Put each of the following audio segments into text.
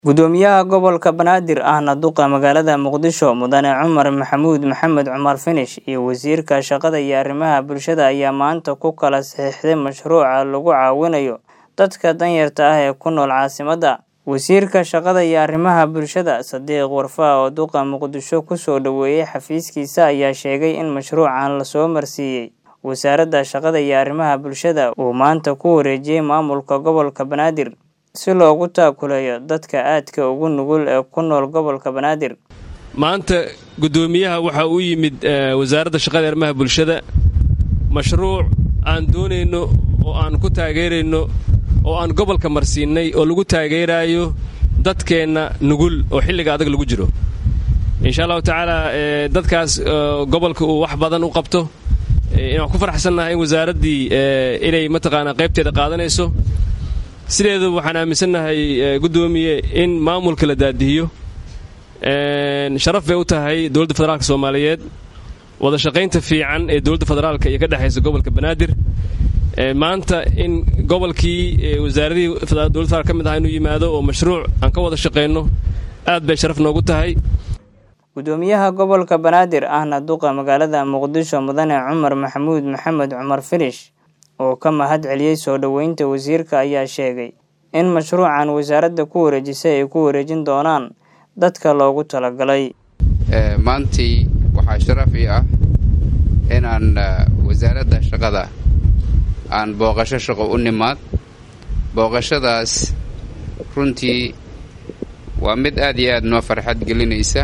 Gudoomiyaha gobolka Banaadir ahna duqa magaalada Muqdisho Mudane Cumar Maxamuud Maxamed Cumar Finish iyo wasiirka shaqada iyo arrimaha bulshada ayaa maanta ku kala saxiixday mashruuca lagu caawinayo dadka danyarta ah ee ku nool caasimadda. Wasiirka shaqada iyo arrimaha bulshada Sadiq Warfaa oo duqa Muqdisho ku soo dhoweeyay xafiiskiisa ayaa sheegay in mashruucan la soo marsiiyay wasaaradda shaqada iyo arrimaha bulshada uu maanta ku wareejiyay maamulka gobolka Banaadir si loogu taakuleeyo dadka aadka ugu nugul ee ku nool gobolka Banaadir. maanta guddoomiyaha waxa uu yimid wasaaradda shaqada iyo arrimaha bulshada mashruuc aan doonayno oo aan ku taageerayno oo aan gobolka marsiinay oo lagu taageeraayo dadkeenna nugul oo xilliga adag lagu jiro insha allahu tacaala dadkaas gobolka uu wax badan u qabto inaan ku faraxsannahay in wasaaraddii inay mataqaanaa qaybteeda qaadanayso sideedu waxaan aaminsannahay guddoomiye in maamulka la daadihiyo sharaf bay u tahay dowladda federaalka soomaaliyeed wada shaqaynta fiican ee dowladda federaalka iyo ka dhexaysa gobolka banaadir maanta in gobolkii wasaaradihii dowladda federaalk ka mid aha inuu yimaado oo mashruuc aan ka wada shaqayno aad bay sharaf noogu tahay gudoomiyaha gobolka banaadir ahna duqa magaalada muqdisho mudane cumar maxamuud maxamed cumar finish oo ka mahad celiyey soo dhoweynta wasiirka ayaa sheegay in mashruucan wasaaradda ku wareejisay ay ku wareejin doonaan dadka loogu talagalay maantii waxaa sharaf ii ah inaan wasaaradda shaqada aan booqasho shaqo u nimaad booqashadaas runtii waa mid aad iyo aad noo farxad gelinaysa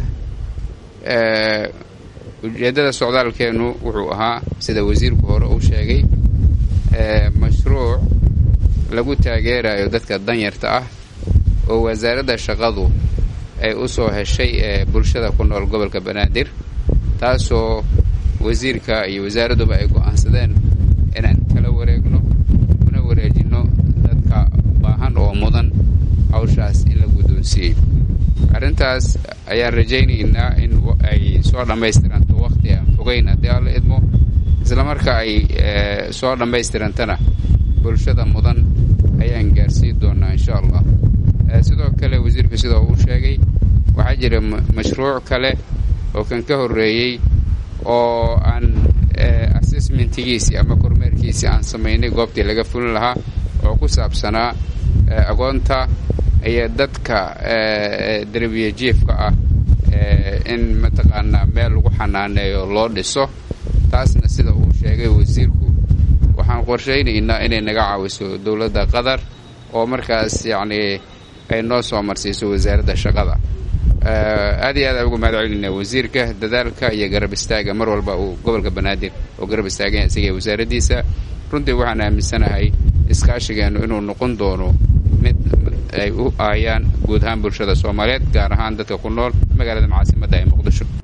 ujeeddada socdaalkeennu wuxuu ahaa sida wasiirku hore uu sheegay mashruuc lagu taageerayo dadka danyarta ah oo wasaaradda shaqadu ay u soo heshay ee bulshada ku nool gobolka banaadir taasoo wasiirka iyo wasaaradduba ay go'aansadeen inaan kala wareegno una wareejinno dadka baahan oo mudan hawshaas in la guddoonsiiyey arrintaas ayaan rajaynaynaa in ay soo dhammaystiranto wakhti aan fogayn haddii alla idmo isla marka ay soo dhammaystirantana bulshada mudan ayaan gaarsiin doonaa insha allah sidoo kale wasiirku sidoo uu sheegay waxaa jira mashruuc kale oo kan ka horreeyey oo aan assessmentigiisii ama kormeerkiisii aan samaynay goobtii laga fulin lahaa oo ku saabsanaa agoonta iyo dadka derbiya jiifka ah in mataqaanaa meel lagu xanaaneeyo loo dhiso taasna sida uu sheegay wasiirku waxaan qorshaynaynaa inay naga caawiso dowladda qatar oo markaas yacnii ay noo soo marsiiso wasaaradda shaqada aad iyo aad aan uga mahad celinayna wasiirka dadaalka iyo garab istaaga mar walba uu gobolka banaadir oo garab istaaganya isaga wasaaraddiisa runtii waxaan aaminsanahay iskaashigeennu inuu noqon doono mid ay u aayaan guud ahaan bulshada soomaaliyeed gaar ahaan dadka ku nool magaalada caasimadda ee muqdisho